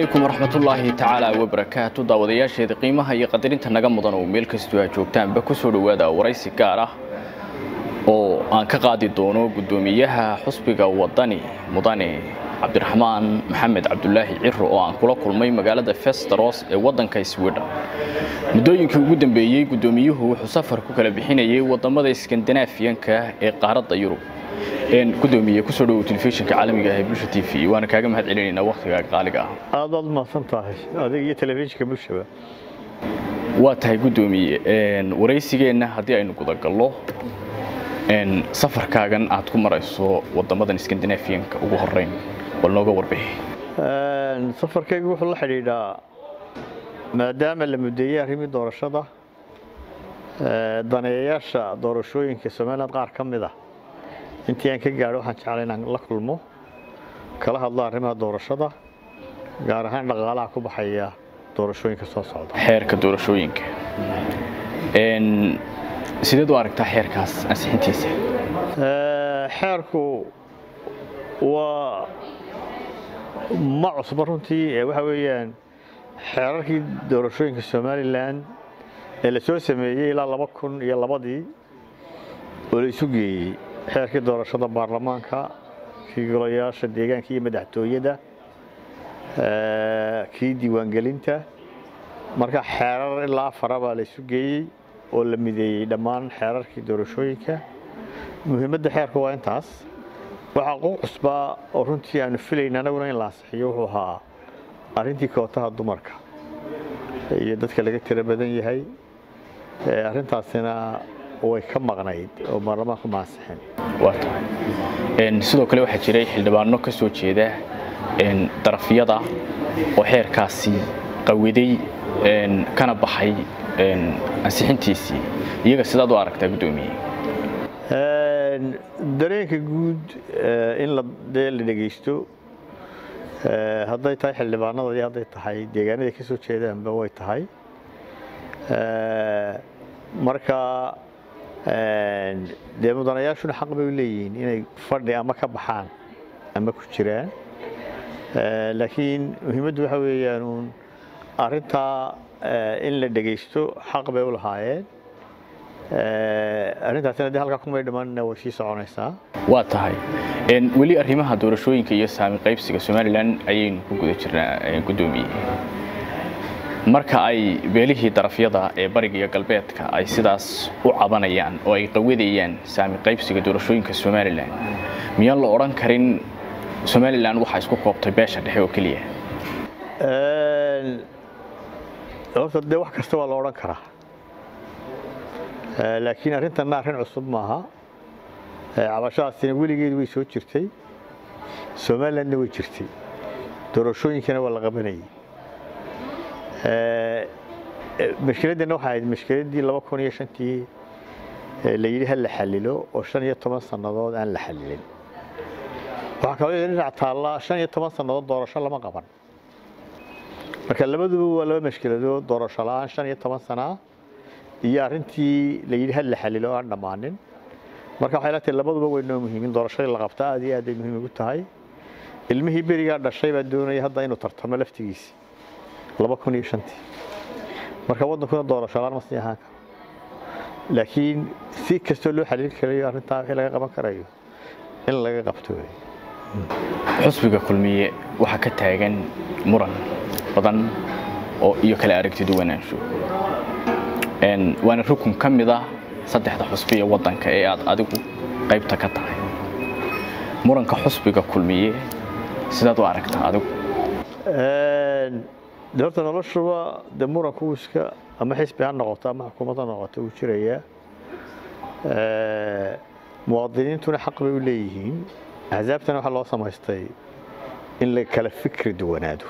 calaykum waraxmatullaahi tacaala wabarakaatu daawadayaasheeda qiimaha iyo qadarinta naga mudan oo meel kastoo aad joogtaanba ku soo dhowaada waraysi gaar ah oo aan ka qaadi doono guddoomiyaha xusbiga wadani mudane cabdiraxmaan maxamed cabdulaahi ciro oo aan kula kulmay magaalada festeros ee waddanka swidhen muddooyinkii ugu dambeeyey guddoomiyuhu wuxuu safar ku kala bixinayay wadamada iskandinaafiyanka ee qaaradda yurub gudoomiye kusoo dhowow telefishinka caalamiga ah ee bulsha t v waana kaaga mahad celinaynaa wakhtigaaga qaaliga ah aad baad mahadsan tahay adiga iyo telefishinka bulshaba waa tahay guddoomiye waraysigeenna haddii aynu gudagallo safarkaagan aad ku marayso wadamadan iskandinaafiyanka ugu horeyn bal nooga warbixi safarkaygu wuxuu la xidhiidhaa maadaama la mudeeyey arrimii doorashada daneeyayaasha doorashooyinka somaliland qaar ka mid ah intii aan ka gaadho waxaan jeclay inaan la kulmo kala hadlo arrimaha doorashada gaar ahaan dhaqaalaha ku baxaya doorashooyinka soo socda xeerka doorashooyinka sideed u aragtaa xeerkaas ansixintiisa xeerku waa ma cusba runtii waxa weeyaan xeerarkii doorashooyinka somalilan ee la soo sameeyey ilaa laba kun iyo labadii oo la isu geeyey xeerkii doorashada baarlamaanka kii golayaasha deegaanka iyo madaxtooyada kii diiwaangelinta marka xeerar ilaa afara baa la isu geeyey oo la mideeyey dhammaan xeerarkii doorashooyinka muhiimadda xeerka waa intaas waxaa qu cusbaa oo runtii aanu filayn anaguna in la ansixiyo wuxuu ahaa arrintii kootaha dumarka iyo dadka laga tiro badan yahay arrintaasina way ka maqnayd oo baarlamaanku ma ansixin waa tahay sidoo kale waxaa jiray xildhibaano ka soo jeeda darafyada oo xeerkaasi qawiday kana baxay ansixintiisii iyaga sidaad u aragtaa guddoomiye dareenka guud in la dee la dhegaysto hadday tahay xildhibaanada iyo hadday tahay deegaanaday ka soo jeedaanba way tahay marka dee mudanayaashuna xaq bay u leeyihiin inay fadhi ama ka baxaan ama ku jiraan laakiin muhiimaddu waxa weeyaan uun arrintaa in la dhegaysto xaq bay u lahaayeen arrintaasina dee halkaa kumay dhammaanina way sii soconaysaa waa tahay weli arrimaha doorashooyinka iyo saami qaybsiga somalilan ayaynu ku guda jirnaa guddoomiye marka ay beelihii darafyada ee bariga iyo galbeedka ay sidaas u cabanayaan oo ay qawadayaan saami qaybsiga doorashooyinka somalilan miyaan la odhan karin somalilan waxaa isku koobtay beesha dhexe oo keliya horta dee wax kasta waa la odhan karaa laakiin arrintanna arrin cusub maaha cabashadaasina weligeed way soo jirtay somalilandna way jirtay doorashooyinkana waa la qabanayay mashkiladdana waxay ahayd mashkiladdii laba kun iyo shantii la yidhi ha la xallilo oo shan iyo toban sannadood aan la xallilin waxaa kaloo dhinac taalla shan iyo toban sannadood doorasho lama qaban marka labaduba waa laba mashkiladood doorasho la-aan shan iyo toban sanaa iyo arrintii la yidhi ha la xallilo oo aan dhammaanin marka waxay la tahay labaduba way noo muhiimin doorashadii la qabta aad iyo aad ay muhiim ugu tahay ilmihii berigaa dhashay baa doonaya hadda inuu tartamo laftigiisi laba kun iyo shantii marka waddankuna doorasho la-aan ma sii ahaan karo laakiin si kastoo loo xaliili karayo arrintaa wixii laga qaban karayo in laga qabto xusbiga kulmiye waxaa ka taagan muran badan oo iyo kala aragti duwanaansho waana rukun ka mid ah saddexda xusbi ee waddanka ee aad adigu qaybta ka tahay muranka xusbiga kulmiye sidaad u aragtaa adigu de horta noloshuba de muranku iska ama xisbi ha noqoto ama xukuumad ha noqoto wuu jirayaa muwaadiniintuna xaq bay u leeyihiin axsaabtana waxaa loo samaystay in la kala fikri duwanaado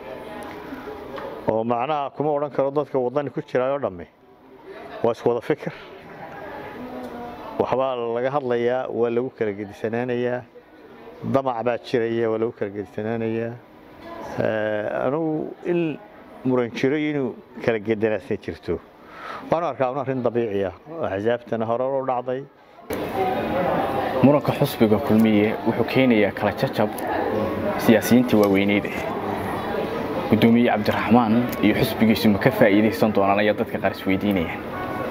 oo macnaha kuma odhan karo dadka waddani ku jiraayoo dhamme waa isku wada fikir waxbaa laga hadlayaa waa lagu kala gedisanaanayaa damac baa jiraya waa lagu kala gedisanaanayaa anugu in muran jiro inuu kala gedanaasna jirto waanu arkaa un arrin dabiici ah oo axsaabtana hore u dhacday muranka xusbiga kulmiye wuxuu keenayaa kala jacab siyaasiyiinta waaweyneyd guddoomiye cabdiraxmaan iyo xusbigiisu ma ka faa'iidaysan doonaan ayaa dadka qaar isweydiinayaan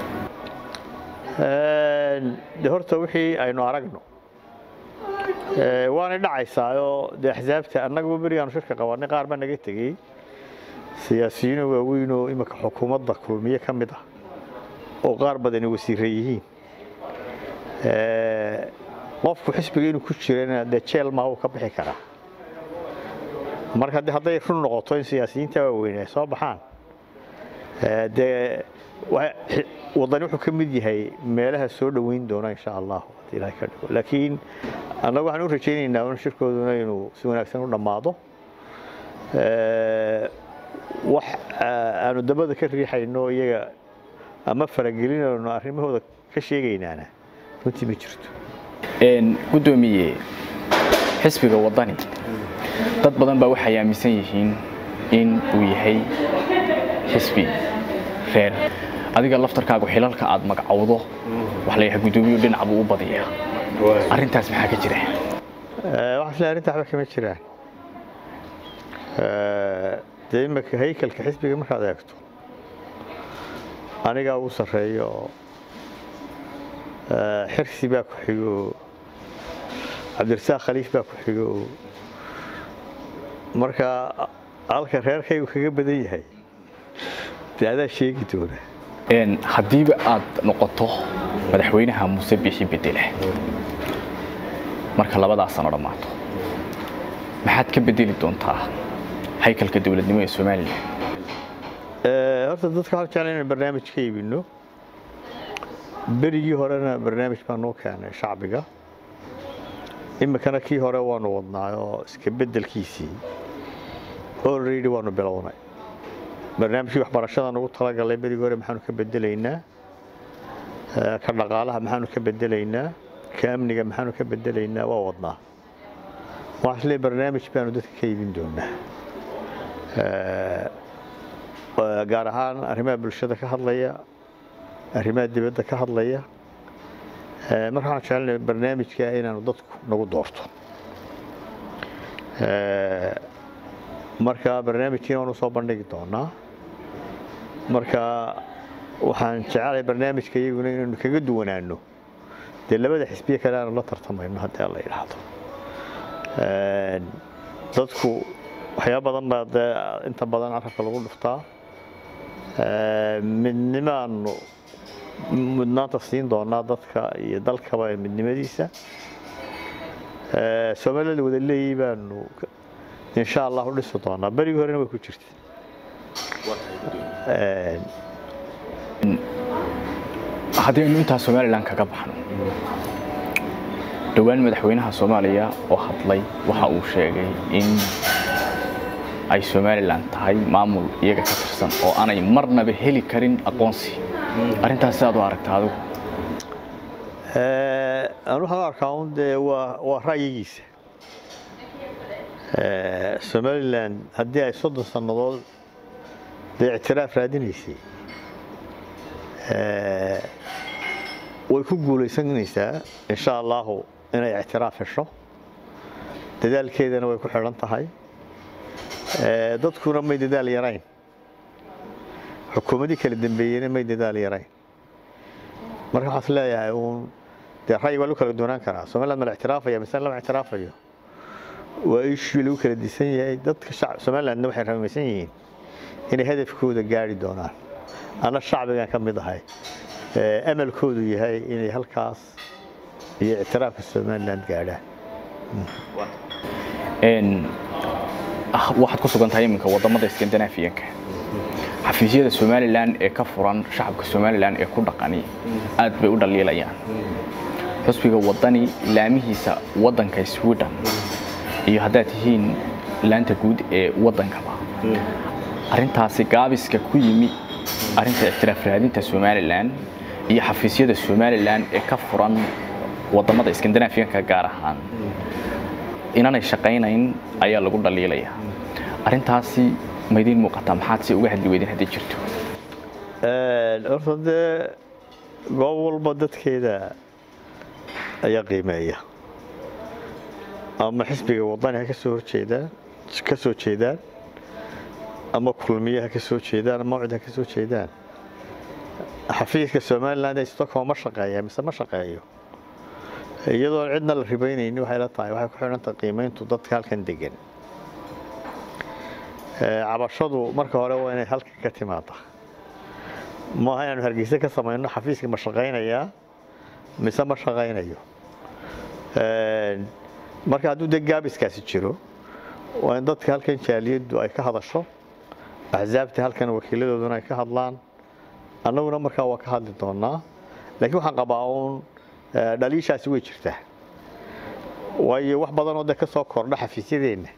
de horta wixii aynu aragno waanay dhacaysaayoo dee axsaabta annagaba berigaanu shirka qabanay qaar baa naga tegey siyaasiyiino waaweynoo imika xukuumadda kulmiye ka mid ah oo qaar badani wasiire yihiin qofku xisbiga inuu ku jirana dee jeel maha uu ka bixi karaa marka de hadday run noqoto in siyaasiyiinta waaweyn ay soo baxaan dee waddani wuxuu ka mid yahay meelaha soo dhoweyn doona insha allah haddii ilahay ka dhigo laakiin annagu waxaan u rajaynaynaa un shirkooduna inuu si wanaagsan u dhammaado wax aanu dabada ka riixayno iyaga ama faragelinayno arrimahooda ka sheegaynaana runtii ma jirto guddoomiye xisbiga waddani dad badan baa waxay aaminsan yihiin in uu yahay xisbi reer adiga laftarkaagu xilalka aad magacowdo waxa la yidhaha guddoomiyu dhinac buu u badiyaa arrintaas maxaa ka jira waxaan isleeyahay arrinta waxba kama jiraan dee imika haykalka xisbiga markaad eegto anigaa ugu sarreeyo oo xirsi baa ku xigo cabdirasaaq khaliif baa ku xigo marka halka reerkaygu kaga badan yahay dee adaa sheegi doona haddiiba aad noqoto madaxweynaha muuse bixi bedele marka labadaas sano dhammaato maxaad ka bedeli doontaa haykalka dowladnimo ee somalilan horta dadka waxaan jeclay inaan barnaamij ka iibino berigii horena barnaamij baa noo keenay shacbiga imikana kii hore waanu wadnaay oo iska beddelkiisii already waanu bilownay barnaamijkii waxbarashada nugu talagalay berigii hore maxaanu ka bedelaynaa ka dhaqaalaha maxaanu ka bedelaynaa ka amniga maxaanu ka bedelaynaa waa wadnaa waxaan isleeyahay barnaamij baanu dadka ka iibin doonaa gaar ahaan arrimaha bulshada ka hadlaya arrimaha dibadda ka hadlaya marka waxaan jecelnahay barnaamijka inaanu dadku nagu doorto marka barnaamijkiina waanu soo bandhigi doonaa marka waxaan jecelahay barnaamijka iyaguna inaynu kaga duwanaano dee labada xisbiye kale aanu la tartamayno haddii la yidhaahdo dadku waxyaaba badan baa dee inta badan carabka lagu dhuftaa midnimaanu mudnaanta siin doonaa dadka iyo dalkaba midnimadiisa soomaalida wada leeyi baanu insha allah u dhisi doonaa berigii horena way ku jirta haddii aynu intaa somalilan kaga baxno dhowaan madaxweynaha soomaaliya oo hadlay waxa uu sheegay in ay somalilan tahay maamul iyaga ka tirsan oo aanay marnaba heli karin aqoonsi arrintaas sidaad u aragta adigu aan waxaan u arkaa un dee waa waa ra'yigiisa somalilan haddii ay soddon sannadood dee ictiraaf raadinaysay way ku guulaysanaysaa insha allahu inay ictiraaf hesho dadaalkeedana way ku xidhan tahay dadkuna may dadaal yarayn xukuumadii kala dambeeyeyna may dadaal yarayn marka waxaas leeyahay uun dee ra'yi waa lagu kala doonaan karaa somaliland ma la ictiraafaya mise lama ictiraafayo waa ishii lagu kala disan yahay dadka shacab somalilandna waxay rumaysan yihiin inay hadafkooda gaari doonaan ana shacbigan ka mid ahay amalkoodu yahay inay halkaas iyo ictiraafka somaliland gaadhaan waxaad ku sugan tahay iminka wadamada skandinaafiyanka xafiisyada somalilan ee ka furan shacabka somalilan ee ku dhaqani aad bay u dhaliilayaan xusbiga wadani laamihiisa wadanka sweden iyo haddaad tihiin laanta guud ee wadankaba arintaasi gaabiska ku yimi arinta ictiraaf raadinta somalilan iyo xafiisyada somalilan ee ka furan wadamada skandinaafiyanka gaar ahaan inanay shaqaynayn ayaa lagu dhaliilaya arintaasi maydiin muuqataa maxaad si uga hadli weydeen haddii jirto horta dee goob walba dadkeeda ayaa qiimeeya ama xisbiga wadani ha kasoo horjeedaan ka soo jeedaan ama kulmiye ha ka soo jeedaan ama mawcid ha ka soo jeedaan xafiiska somaliland ee stockholm ma shaqeeya mise ma shaqeeyo iyadoon cidna la ribaynayni waxay la tahay waxay ku xidhantahay qiimayntu dadka halkan degan cabashadu marka hore waa inay halka ka timaada maaha inaanu hargeysa ka samayno xafiiska ma shaqaynayaa mise ma shaqaynayo marka hadduu dee gaabiskaasi jiro waa in dadka halkan jaaliyaddu ay ka hadasho axsaabta halkan wakiiladooduna ay ka hadlaan annaguna markaa waa ka hadli doonaa laakiin waxaan qabaa uun dhaliishaasi way jirtaa waayo wax badanoo dee ka soo kordha xafiisyadeenna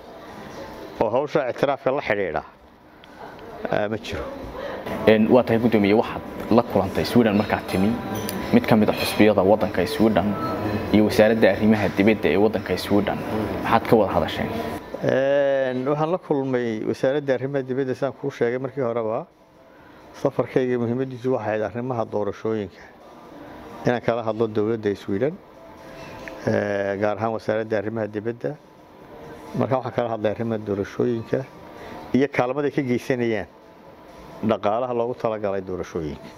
oo hawsha ictiraafka la xidhiidha ma jiro waa tahay guddoomiye waxaad la kulantay sweden markaad timi mid ka mid a xusbiyada waddanka sweden iyo wasaaradda arrimaha dibadda ee waddanka sweden maxaad ka wada hadasheen waxaan la kulmay wasaaradda arrimaha dibadda sidaan kuu sheegay markii horeba safarkayga muhiimadiisu waxay ahayd arrimaha doorashooyinka inaan kala hadlo dowladda sweden gaar ahaan wasaaradda arrimaha dibadda markaa waxaan kala hadlay arrimaha doorashooyinka iyo kaalmada ay ka geysanayaan dhaqaalaha loogu talagalay doorashooyinka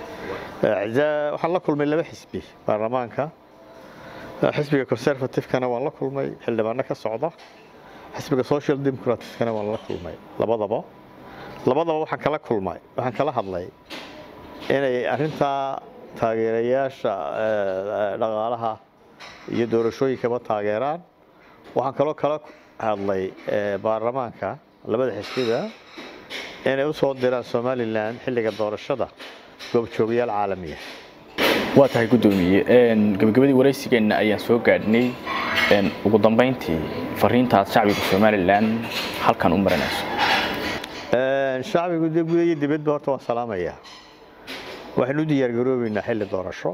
waxaan la kulmay laba xisbi baarlamaanka xisbiga conservativekana waan la kulmay xildhibaano ka socda xisbiga social democratkana waan la kulmay labadaba labadaba waxaan kala kulmay waxaan kala hadlay inay arintaa taageerayaasha dhaqaalaha iyo doorashooyinkaba taageeraan waxaan kaloo kala hadlay baarlamaanka labada xisbiba inay u soo diraan somalilan xilliga doorashada goobjoogayaal caalamiya waa tahay guddoomiye gabagabadii waraysigeenna ayaan soo gaadhnay ugu dambayntii fariintaad shacbiga somalilan halkan u marinayso shacbigu dee guda iyo dibadba horta waan salaamayaa waxaynu u diyaargaroobeynaa xilli doorasho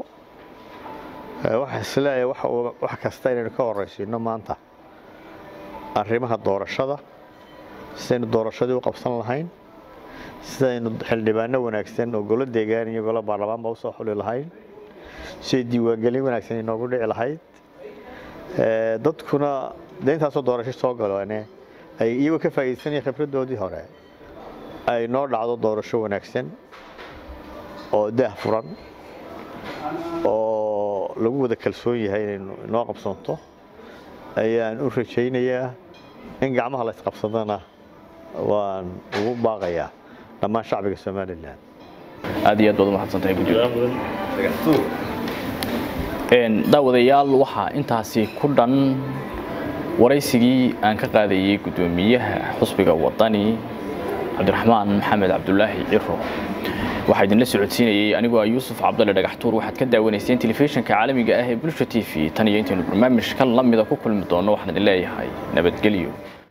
waxaa isleeyahay wax kasta inaynu ka horaysiino maanta arrimaha doorashada sidaynu doorashadii u qabsan lahayn sidaynu xildhibaano wanaagsan oo golo deegaan iyo golo baarlamaanba usoo xuli lahayn siday diiwaangelin wanaagsan inoogu dhici lahayd dadkuna dee intaasoo doorasho soo galoone ay iyagoo ka faa'iidaysanaya khibradoodii hore ay noo dhacdo doorasho wanaagsan oo daah furan oo lagu wada kalsoon yahay inay noo qabsanto ayaan u rajaynayaa in gacmaha la isqabsadana waan ugu baaqayaa dhammaan shacbiga somalilan aad iyo aad baad umahadsantahay guddiga daawadayaal waxaa intaasi ku dhan waraysigii aan ka qaadayey guddoomiyaha xusbiga wadani cabdiraxmaan maxamed cabdulaahi ciro waxaa idinla socodsiinayey anigoo ah yuusuf cabdalle dhagaxtuur waxaad ka daawanayseen telefishinka caalamiga ah ee bulsha t v tan iyo intaynu barnaamijkan la mida ku kulmi doonno waxaan idin leeyahay nabadgelyo